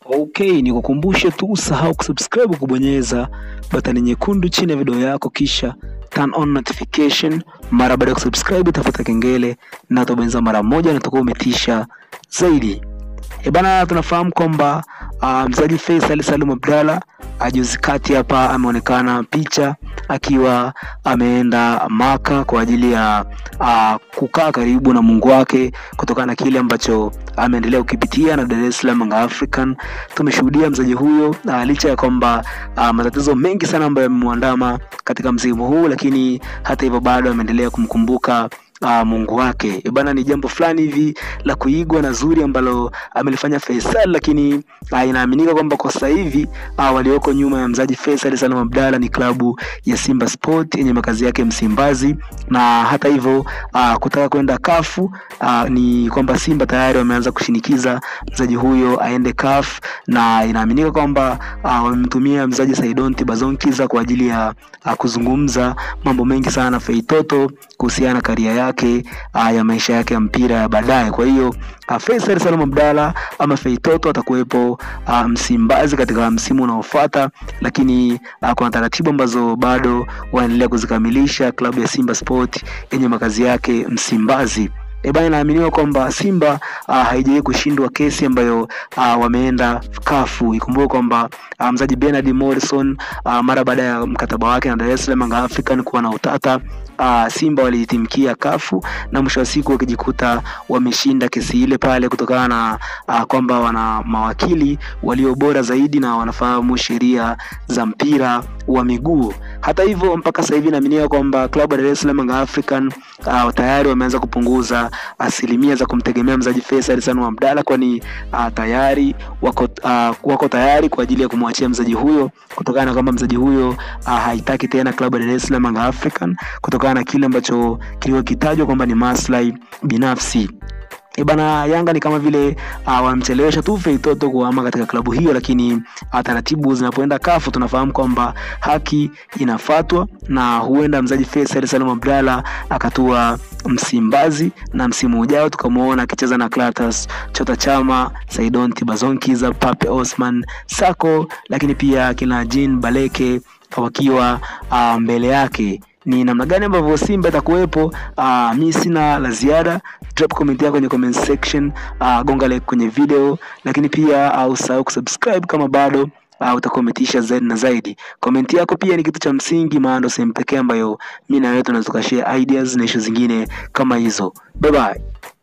Okay, nikukumbushe tu usahau kusubscribe kubonyeza batani nyekundu chini ya video yako kisha turn on notification. Mara baada ya kusubscribe itafuta kengele na utabonyeza mara moja na utakuwa umetisha zaidi. E bana, tunafahamu kwamba uh, mchezaji Faisal Salum Abdalla juzi kati hapa ameonekana picha akiwa ameenda Maka kwa ajili ya uh, kukaa karibu na Mungu wake kutokana na kile ambacho ameendelea kukipitia na Dar es Salaam Young African. Tumeshuhudia mchezaji huyo uh, licha ya kwamba uh, matatizo mengi sana ambayo yamemwandama katika msimu huu, lakini hata hivyo bado ameendelea kumkumbuka uh, Mungu wake. E bana, ni jambo fulani hivi la kuigwa na zuri ambalo amelifanya Faisal, lakini uh, inaaminika kwamba kwa sasa hivi uh, walioko nyuma ya mzaji Faisal Salum Abdalla ni klabu ya Simba Sport yenye makazi yake Msimbazi, na hata hivyo uh, kutaka kwenda kafu uh, ni kwamba Simba tayari wameanza kushinikiza mzaji huyo aende CAF na inaaminika kwamba uh, wamemtumia mzaji Saidonti Bazonkiza kwa ajili ya uh, kuzungumza mambo mengi sana na Feitoto kuhusiana na karia yake uh, ya maisha yake ya mpira ya baadaye. Kwa hiyo uh, Faisal Salum Abdalla ama Feitoto atakuwepo uh, Msimbazi katika msimu unaofuata, lakini uh, kuna taratibu ambazo bado wanaendelea kuzikamilisha klabu ya Simba Sport yenye makazi yake Msimbazi. E bana, inaaminiwa kwamba Simba uh, haijawahi kushindwa kesi ambayo uh, wameenda kafu. Ikumbuke kwamba uh, mzaji Bernard Morrison uh, mara baada ya mkataba wake na Dar es Salaam Young African kuwa na utata uh, Simba waliitimkia kafu na mwisho wa siku wakijikuta wameshinda kesi ile pale kutokana na uh, kwamba wana mawakili walio bora zaidi na wanafahamu sheria za mpira wa miguu. Hata hivyo mpaka sasa hivi inaaminiwa kwamba klabu ya Dar es Salaam Young African uh, tayari wameanza kupunguza asilimia za kumtegemea mzaji Faisal Salum Abdalla, kwani uh, tayari wako, uh, wako tayari kwa ajili ya kumwachia mzaji huyo kutokana na kwamba mzaji huyo uh, haitaki tena klabu ya Dar es Salaam Young African kutokana na kile ambacho kilikuwa kitajwa kwamba ni maslahi binafsi. E bana, Yanga ni kama vile uh, wamchelewesha tu Feitoto kuhama katika klabu hiyo, lakini uh, taratibu zinapoenda kafu tunafahamu kwamba haki inafatwa na huenda mzaji Faisal Salum Abdalla akatua Msimbazi na msimu ujao tukamwona akicheza na Clatous Chota Chama, Saidonti Bazonkiza, Pape Osman Sako, lakini pia kina Jean Baleke wakiwa uh, mbele yake ni namna gani ambavyo Simba itakuwepo. Uh, mi sina la ziada. Drop comment yako kwenye comment section, uh, gonga like kwenye video, lakini pia uh, usahau kusubscribe kama bado uh, utakuwa umetisha zaidi na zaidi. Comment yako pia ni kitu cha msingi, maana ndo sehemu pekee ambayo mi na wewe tunaweza tukashare ideas na issue zingine kama hizo. Bye bye.